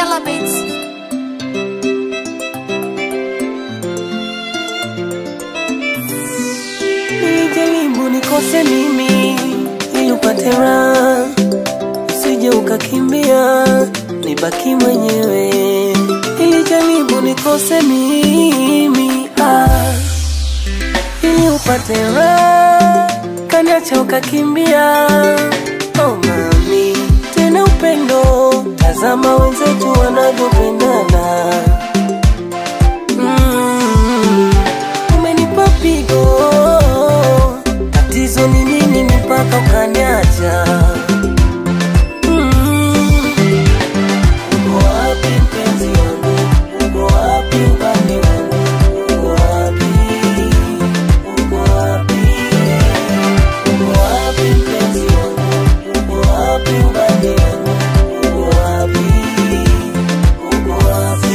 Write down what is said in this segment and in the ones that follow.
Killer Beats. Nilijaribu nikose mimi ili upate raha, usije ukakimbia nibaki mwenyewe. Nilijaribu nikose mimi ah, ili upate raha, kaniacha ukakimbia. Oh mami, tena upendo, tazama wenzetu wanavyopendana. Mm, umenipa pigo, tatizo ni nini mpaka ukaniacha? Mm, uko wapi mpenzi wangu? Uko wapi ubani wangu? Uko wapi? Uko wapi? Uko wapi mpenzi wangu? Uko wapi ubani wangu? Uko wapi? Uko wapi?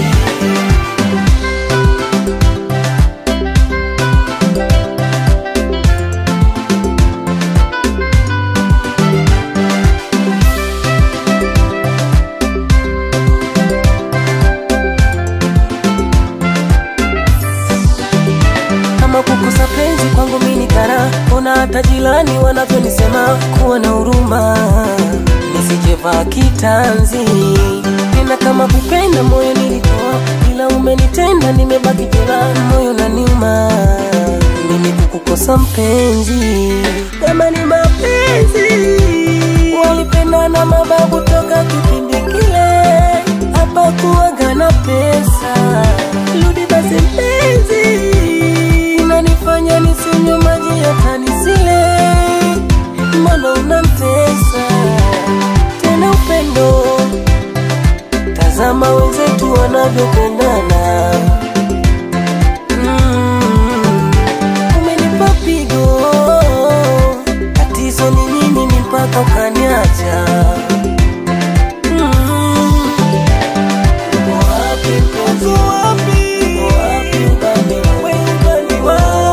kama kukosa penzi kwangu mimi ni kara, ona hata jirani wanavyonisema kuwa na huruma, nisijevaa kitanzi tena. Kama kupenda moyo nilitoa, ila umenitenda, nimebaki jela, moyo naniuma mimi kukukosa mpenzi. Kama ni mapenzi walipendana mababu toka kipindi kile, hapa kuwaga na pesa. Rudi basi mpenzi, unanifanya nisinywe maji hata nisile, mbona unamtesa tena upendo? Tazama wenzetu wanavyopendana. Mm, umenipa pigo, tatizo ni nini ni mpaka ukaniacha? Mm, uko wapi mpenzi? Uko wapi ubani wangu?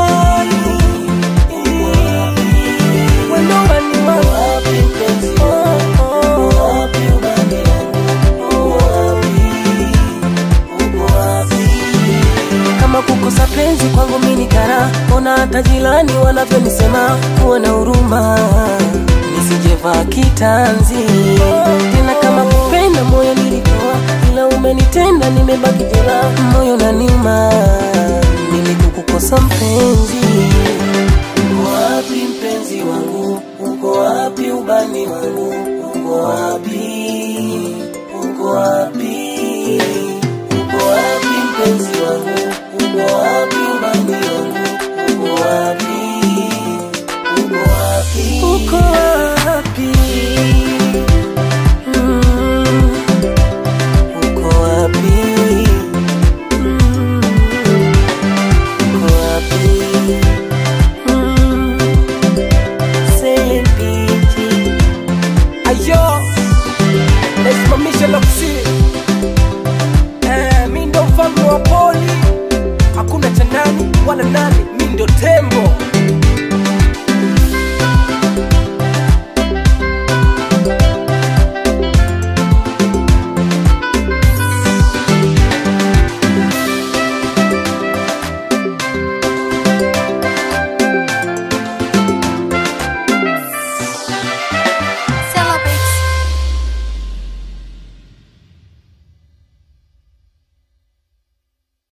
Uko wapi? Wendo ubani wangu. Uko wapi mpenzi? Uko wapi ubani wangu? Uko wapi? Uko wapi? kama kukosa penzi kwangu mimi ni kara, ona hata jirani wanavyonisema kuwa na huruma, nisijevaa kitanzi tena. Kama